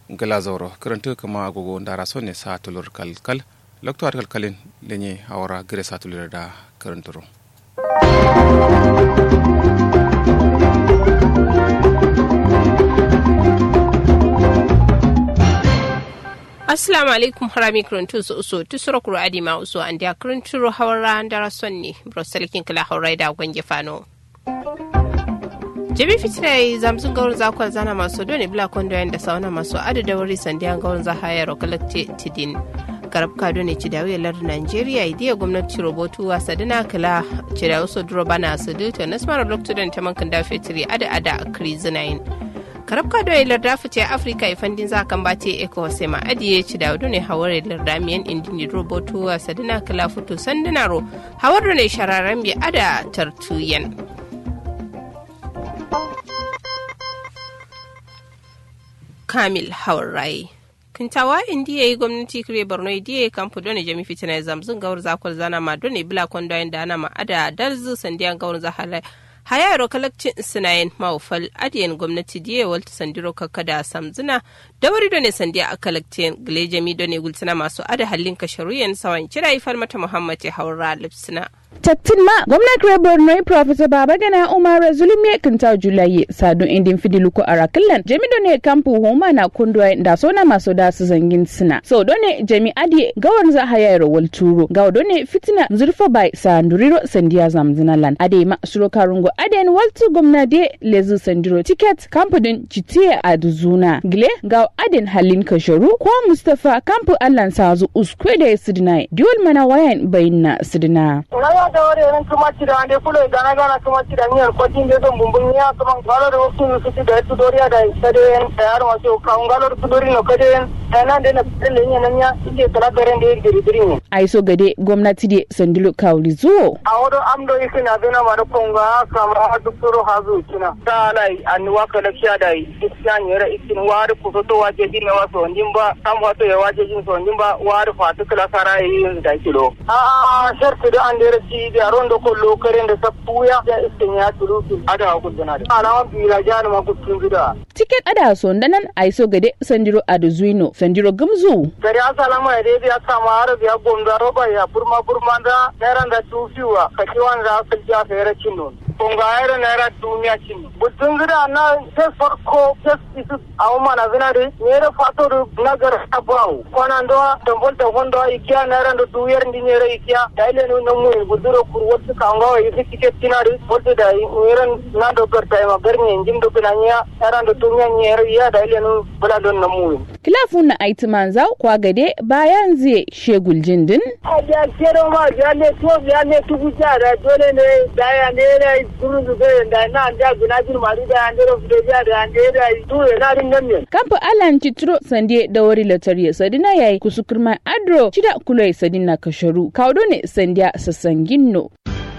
gala zoro karantu kama agogo ndara so ne sa tulur kal kal lokto at kal kalin lenye awara gire sa tulur da karanturo assalamu alaikum harami kuruntu su uso tu sura kuru adi ma uso an da kuruntu hawara ndara sonni broselikin kala hawra da gwange fano jami fitirai zamsun gaurin zakwar zana masu doni bila kondo da sauna masu adada wuri sandiyan gaurin za hayar kalakte tidin garab kado ne ci dawo yalar nigeria idiya gwamnati robotu wa sadina kala ci dawo so duro bana su duto na smara lokacin ta mankan da fitiri ada ada a krizinayin karab kado yalar da fice afirka ifandin za kan bace eko sai ma adiye ci dawo ne hawar yalar damiyan indini robotu wa sadina kala fito sandinaro hawar ne shararren bi ada tartuyan kamil haurai kintawa indiya yi gwamnati kire borno idiya kampu dole jami fitina zamzun gawar zakwal zana ma dole bila kondo da ana ma ada darzu sandiyan gawar zahala haya yaro kalakcin sinayen maufal adiyan gwamnati diya walta sandiro kakada samzuna dawari dole sandiya a kalakcin gile jami dole gulsina masu ada hallin kasharuyan sawan kira ifar mata muhammad ya haura lipsina. tattin ma gwamnan kire borno professor babagana umar zulumi kinta julaye sadun indin fidiluko arakilan jami done kampu homa na kundwa da sona maso da su zangin sina so done jami adi gawar za haya yaro wal turo gaw done fitina zurfa bai sanduriro sandiya zamzina lan ade ma suro karungo aden waltu gwamna de lezu sandiro ticket kampu din chitiye aduzuna gile gaw aden halin kasharu ko mustafa kampu allan sazu uskwe da sidina diwol mana wayan bayinna sidina da wari ran kuma ci da ande kulo gana gana kuma ci da miyar kwatin da don bumbun ya kuma galo da wasu su ci da su doriya da sade yan yar wasu kan galo da su dori no kade yan nan da na tselle yin nan ya ike kala garen da yake diri ne ai so gade gwamnati de sandilo kawli zuwo a wado amdo yake na dona ma da konga kama duk soro hazu kina ta lai an wa kala kiya da isyan yara ikin wari ku so waje jin wa so ndin ba sam wato ya waje jin so ndin ba wari fatu kala sara yin da kilo a a shartu da an dere ci da rondo ko lokaren da sappuya ya iskin ya tulu ada ku dana da alama bila jani ma ku tun gida tiket ada so ndanan ai so gade sandiro aduzuino sandiro gamzu gari asalama ya dai ya sama har ya gonda roba ya burma burma da naira da tufiwa kaki wanda aka ja fere cinno kunga ayra naira duniya cinno butun gida na sai farko sai isu awu mana zinari nere fato na gar abawu kwana ndo tambol ta hondo ikiya naira ndo duyar ndi nere ikiya daile no namu buduro kur wotu kanga wa isi tiket tinari wotu da nere na do gar ta ma garni njim do binanya naira ndo duniya nere ya daile no bula don namu kilafun na aiti manzau kwa gade bayan zai shegul jindin ya kero ma ya ne to ya ne tugu jara dole ne da ya ne ne guru zube da na da guna bir mari da ya ne ro fide ya da ne da tu na rin nan ne kamfa alan citro sande da wari latariya sadina yayi kusukurma adro cida kulai sadina kasharu kaudo ne sandiya sasanginno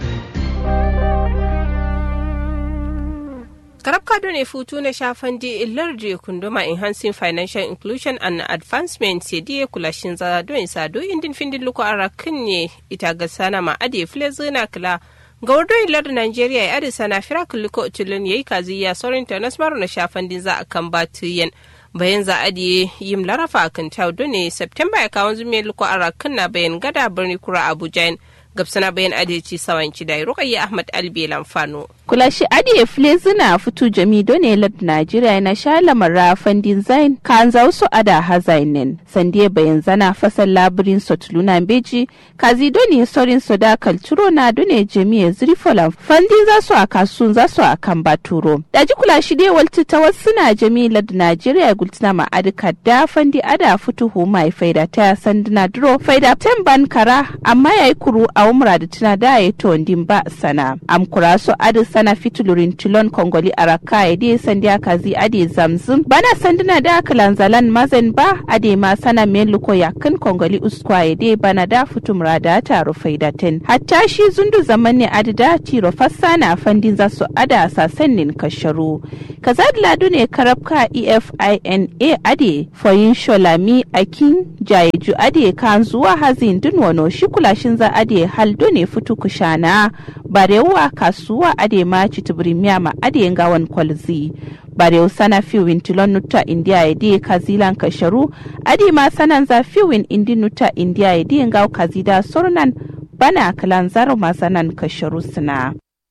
karab kado ne futu na shafan di illar je kunduma enhancing financial inclusion and advancement sai diye kulashin za don sado indin findin luko arakin ne ita ga sana ma ade file zina kila ga wardo illar nigeria ya adi sana fira kuliko tulun yayi kazi ya saurin ta nasmaru na shafan din za a kan batuyen bayan za a diye yim larafa a kan taudo ne september ya kawo zumiyar luko arakin na bayan gada birni kura abuja gabsana bayan adalci sawanci da rukayya ahmad albi lamfano kulashi adiye file zina fitu jami done lad najeriya na sha lamara fandin zain kan za wasu ada hazainin sandiye bayan zana fasal labirin sotluna beji kazi done sorin soda kalturo na done jami zrifola fandin za su a kasun za su a kan baturo daji kulashi dai walti ta wasu na jami lad najeriya gultina ma adika da fandi ada fitu hu mai faida ta sandina duro faida temban kara amma yayi kuru a umra da tana da ya to ba sana am kura so adi sana fitulurin tilon kongoli araka ya de sandiya kazi ade zamzum bana sanduna da kalanzalan mazen ba ade ma sana meluko yakin kongoli uskwa ya de bana da fitumra da taro faidatin hatta shi zundu zaman ne adi da tiro fassana fandin za su ada sasannin kasharu kazad ladu ne karabka efina ade foyin sholami akin jayeju ade kan zuwa hazin dun wano shi kulashin za ade haldo ne futu kushana barewa kasuwa ade ma chitubrimia ma ade ngawan kwalzi barew sana fiwin tilon nuta india ede kazilan kasharu ade ma sanan za fiwin indi nuta india ede ngaw kazida sornan bana kalan zaro masanan kasharu suna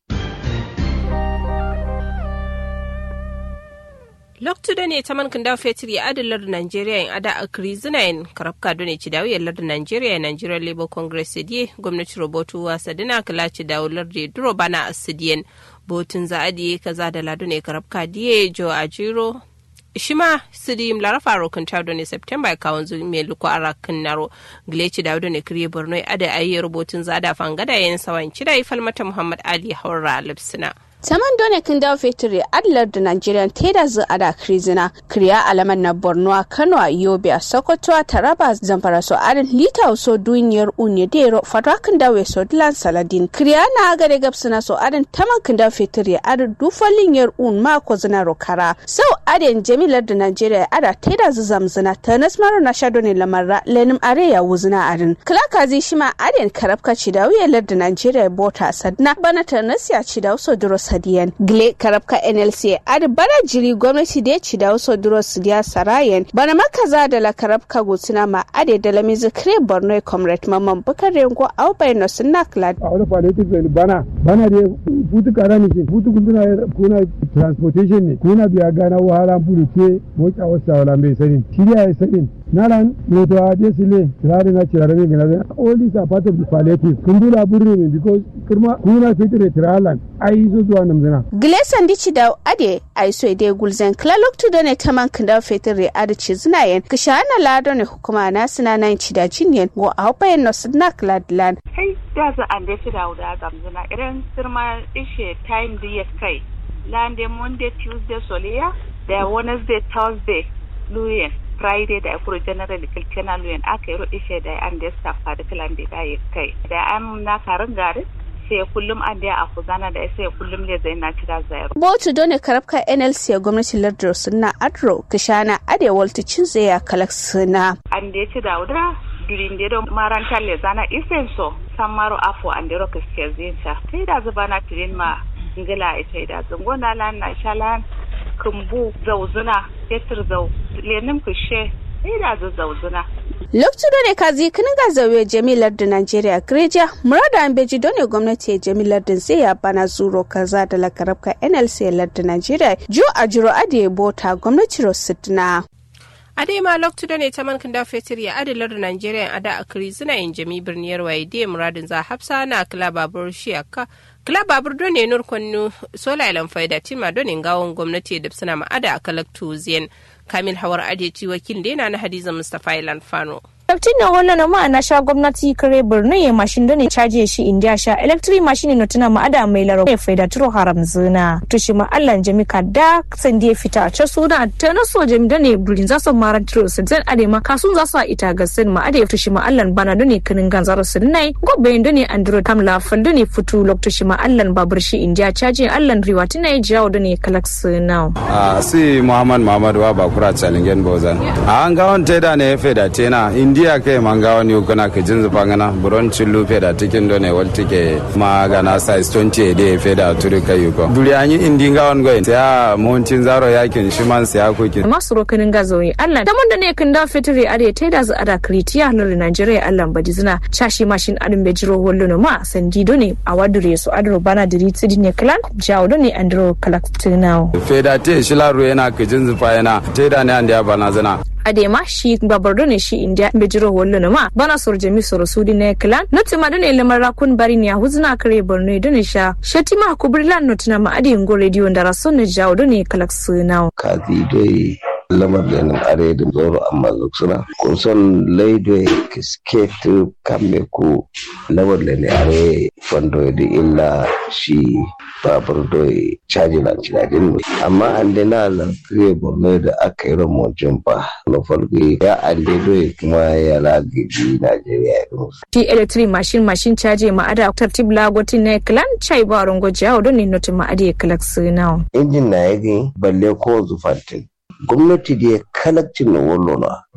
loktude ne taman kanda fetur ya adalar Najeriya in ada akri zinayin karabka done ci dawo yallar da Najeriya Nigerian Labour Congress sediye gwamnati robotu wa sadina kala ci dawo lardi duro bana asidiyen botun za adiye kaza da ladu ne karabka diye jo ajiro shima sidi mlara faro kan tawdo ne September ya kawon zuwa mai luko ara kan naro gleci dawo ne kriye borno ada ayi rubutun za da fangada yayin sawan cida falmata Muhammad Ali Haura Lipsina. Saman done kin dawo fetiri adlar da Nigerian teda zu ada krizina kriya alaman na Borno a Kano a Yobe a Sokoto a Taraba Zamfara so adin lita so duniyar unye dero fadwa kin dawo so dilan saladin kriya na aga de gapsina so adin taman kin dawo fetiri adin dufalin yar un ma ko zina rokara sau adin jamilar da Nigeria ada teda zu zamzina tanas maro na shado ne lamarra lenim are ya wuzina adin klaka zi shima adin karabka ci dawo yalar da Nigeria bota sadna bana tanas ya ci dawo so duro sadiyan gle karabka nlc adi bana jiri gwamnati da ya ci da wasu duro sidiya sarayen bana makaza da la karabka gutsina ma ade da la mizi kre borno comrade mamman bukar rengo au bai no sunna klad a wani politics ne bana bana da futu kara ne futu kuna kuna transportation ne kuna biya gana wahala buru ke mocha wasa wala mai sani shirya ya sani nalan moto a je sile tirare na tirare ne gina all these are part of the palliative kun dula burne ne because kuma kuna fitire tiralan ai zo zuwa namzina Gleson dici da ade ai so ide gulzen klalok tu done taman kinda fitire ade ci zinayen kishana lado ne hukuma na sina nan ci da cinyen go a hopayen no sina kladlan kai da za an da ci da wuda gamzina irin sirma ishe time da ya kai lande monday tuesday soliya da wednesday thursday luyen friday da akuru general kilkena luyen aka yi ishe da an da staff da kilan da ya kai da an na karin garin sai kullum an da a kuzana da sai kullum le zai na cira zayar. Botu dole karabka NLC a gwamnatin lardar suna Adro Kishana Ade Walter Cinzaya Kalak suna. An da ya ci da wudura durin da don marantar le zana isen so san maro afo an da roka ke zinta. Sai da zuba na tirin ma ingila ita da zungona lan na shalan kumbu zauzuna fetur zau lenin kushe sai da zauzuna. Lokacin da ne kazi kinin ga zauye jamilar da Najeriya Greja, murada an beji dole gwamnati ya jamilar da zai ya bana zuro kaza da lakarabka NLC lardin Najeriya, jo a jiro ade bota gwamnati Rositina. ade ma loktu da ne ta man da fetur ya adalar da Najeriya ada a kiri zina yin jami birniyar waye da muradin za hafsa na kila babur shiyaka kila babur don ne nur kwannu sola ilan faida tima don in gawon gwamnati da suna ma'ada a kalaktu ziyan kamil hawar adeci wakil da na hadiza mustapha ilan fano Electric na wannan ma na sha gwamnati kare birnin ya mashin da ne caje shi india sha electric machine na tuna ma ada mai laro ya faida turo haram zina to shi ma Allah jami ka da san da fita a can suna ta na so jami da ne burin za su mara turo su zan ade ma kasun za su ita ga sin ma ade to shi ma Allah bana da ne kinin gan zaro su nai gobe da ne andro tam la fal da ne futu lokto shi ma Allah babur shi india caje Allah riwa tuna ya jawo da ne kalak suna a si Muhammad Muhammad wa bakura challenge bozan a an ga on teda ne faida tena india ke manga wani ukuna ke jinzu pangana buron chillu feda tikin do ne wal tike ma gana size 20 de feda turi kai yuko duri anyi indi nga on goyin ya montin zaro yakin shiman ya kuke masu rokanin gazoyi Allah da mun da ne kan da fitiri ade tai da za ada kritiya na Nigeria Allah badi zina chashi mashin adin be jiro hollo no ma sandi do ne a wadure su adro bana diri tsidi ne klan jawo do ne andro kalaktinao feda te shilaru yana ke jinzu pa yana tai da ne ande bana zina adema shi babardo ne shi india bejiro wallo na ma bana sor jami sor sudi ne klan noti ma dane lamar rakun bari ne huzna kare borno do ne sha shati ma kubrilan notina ma adi ngo radio ndara son ne jawo do ne kalak sunao kazi doi lamar da nan are da zoro amma suna kun son laido kisket kamme ku lamar da ne are fondo da illa shi babur doi caji na cinadin amma an da na nan kare borno da aka yi ramon jumpa na farko ya ande doi kuma ya lagabi najeriya ya musu ti electric machine machine caji ma ada tartib lagotin ne klan chai ba rongo jawo do ne noti ma adi kalak sunao injin na yagi balle ko zufantin gwamnati da ya kalakcin na wallo na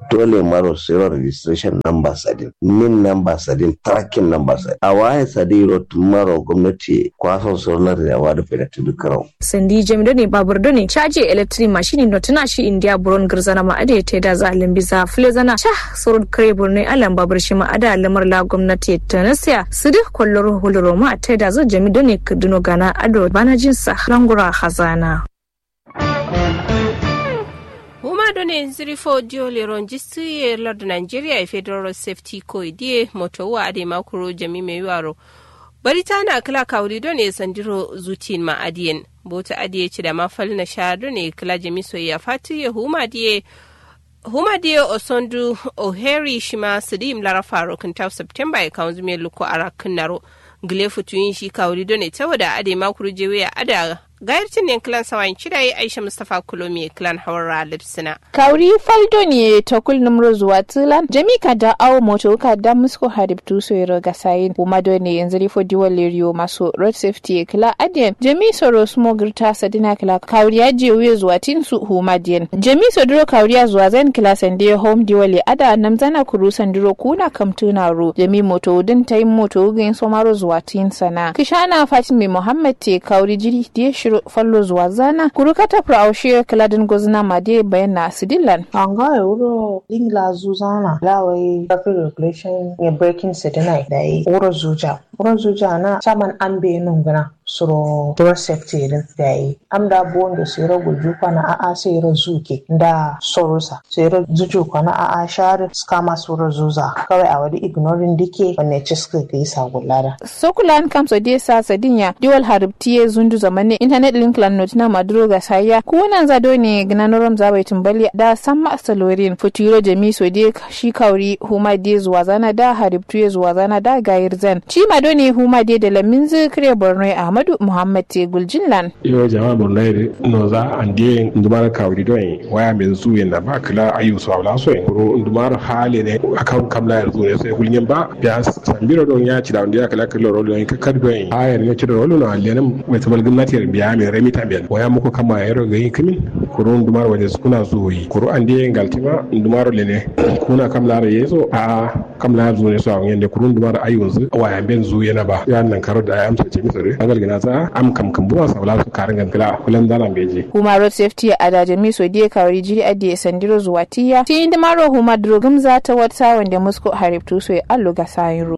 dole maro sayar registration number sadin nin number sadin tracking number sadin a waye sadiro maro gwamnati kwason sonar da yawa da fedatu dukkan sandi jami doni babur doni caje electric machine no tana shi india buron girzana ma ade te da zalin bisa fule zana sha surud kare burne alan babur shi ma ada lamar la gwamnati tanasiya su duk kwallon huluro ma te da zo jami doni kuduno gana ado bana jinsa langura hazana huma done zirifo diole ronjistiye lord nigeria e federal safety co die moto wa ade makuro jami mai yaro bari ta na kila kawuri done sandiro zutin ma adiyen bota adiye ci da mafal na sha done kila jami soyayya fati ya huma diye huma diye osondu oheri shima sidim lara faro kinta september ya kawo zume luko ara kinnaro gile futuyin shi kawuri done ta wada ade makuro jewe ada gayarcin ne kilan sawayin cidai aisha mustapha kulomi kilan hawara lipsina kauri faldo ne ta kul numro zuwa tilan jami ka da awo moto ka da musko harib tu so yero ga sayin kuma do ne yanzu rifo diwa leriyo maso road safety kila adien jami soro smo girta sadina kila kauri ya je wuye zuwa tin su huma dien jami so duro kauri ya zuwa zan kila sande home diwa le ada namzana kuru sandiro kuna kamtuna ro jami moto din tayin moto gin somaro zuwa tin sana kishana fatimi muhammad te kauri jiri die shiro fallo zuwa zana kurukata praushe kiladin gozna made bayan na sidilan anga euro lingla zuzana lawai traffic regulation ya breaking sedina da yi wuro zuja wuro zuja na saman an be nungana suro door safety din da yi am da bon da sero guju kwana a a sero zuke da sorosa sero zuju kwana a a share skama suro zuza kawai a wadi ignoring dike wanne ci suka ga isa gulada sokulan kamso de sa sadinya diwal haribtiye zundu zamane internet link lan notina maduro ga saya kunan zado ne gnanorom zabai tumbali da samma salorin futuro jami so de shi kauri huma de zuwa zana da haribtuye zuwa zana da gayir zan ci mado ne huma de da lamin zikre borno ahmadu muhammad te guljinlan yo jama'a borno ne no za an de ndumar kauri don waya mai zu yana ba kala ayu so abla so en ro ndumar hale ne akan kamla yanzu ne sai kulnyen ba ya sambiro don ya ci da wanda ya kala kala rolo don kakar don ayar ne ci da rolo na lenin mai tamal gwamnati biya mai remi tambiyan waya muku kama yaro ga yin kimin kuro ndumar waje kuna zo yi kuro an de galtima ndumar lene kuna kamla ra yeso a kamla zo ne so a yende kuro ndumar ayu zu waya ben zu yana ba ya nan karo da amsa ce misare agal gina za am kam kam buwa sabla su karin gankila kulan dana beje huma road safety a da jami so die kawari jiri adi sandiro zuwa tiya ti inda maro huma drogum za ta wata wanda musko hariftu so ya allo ga sayin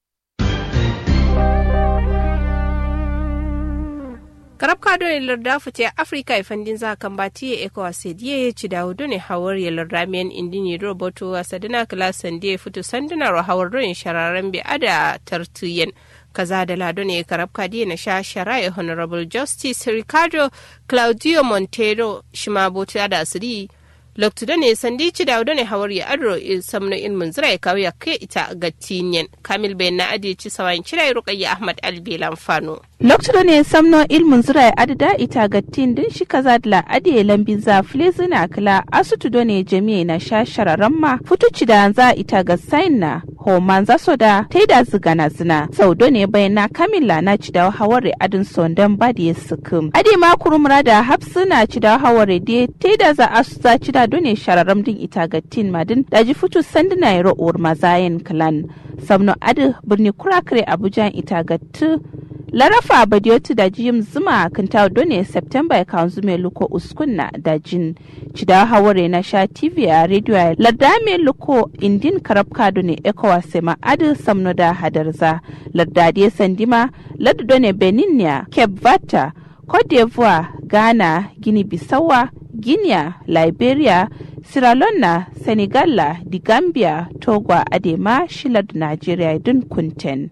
karab ka done larda fute afrika e fandin za kan bati e ko asediye ci dawo done hawar ya larda men indini roboto asadina klasan die futu sandina ro hawar don shararan bi ada tartuyen kaza da lado ne karab kadi na sha shari'a honorable justice ricardo claudio montero shima bota da asiri loktuda ne sandi ci da ne hawar ya adro samno ilmin zira ya kawo ya kai ita ga tinyen kamil bayan na adi ci sawayin cira rukayya ahmad albelan fano loktuda ne samno ilmin zira ya adida ita ga tin din shi kaza da la adi lambin za flezina kala asutu do ne jami'a na sha shararan ma futuci da za ita ga sain na homan za so da ta da zigana zina sau do ne bayan na kamila na ci da hawar adin sondan ba da ya sukum adi ma kurumra da hapsuna ci da hawar da ta da za asu za ci da done shararam din ita ga tin madin daji futu sandina ya ro'or mazayen clan samno adi birni kurakare abuja ita ga tu larafa badiyotu da jim zuma kinta done september ya kawo zume luko uskunna da jin cida haware na sha tv a radio lardame luko indin karabka done ekowa sema adi samno da hadarza lardade sandima lardu done beninia cape vata cote d'ivoire ghana guinea bissawa guinea liberia sierra leone senegal di gambia togo adema shilar nigeria din kunten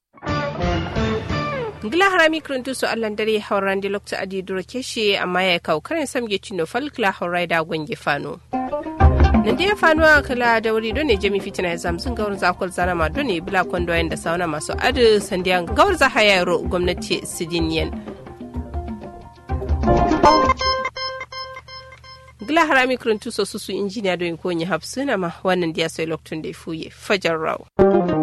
gila harami kuruntu su allan dare hauran di lokta adi duro keshe amma ya kawo karin samge cino falkla haurai da gwange fano nan da ya fano a kala da wuri don ne jami fitina ya zamsun gawar zakol zana ma don ne bila kwando da sauna masu adu sandiyan gawar za haya yaro gwamnati sidiniyan gila harami kuruntu so su su injiniya don ko yi hafsuna ma wannan da ya sai loktun da ya fuye fajar raw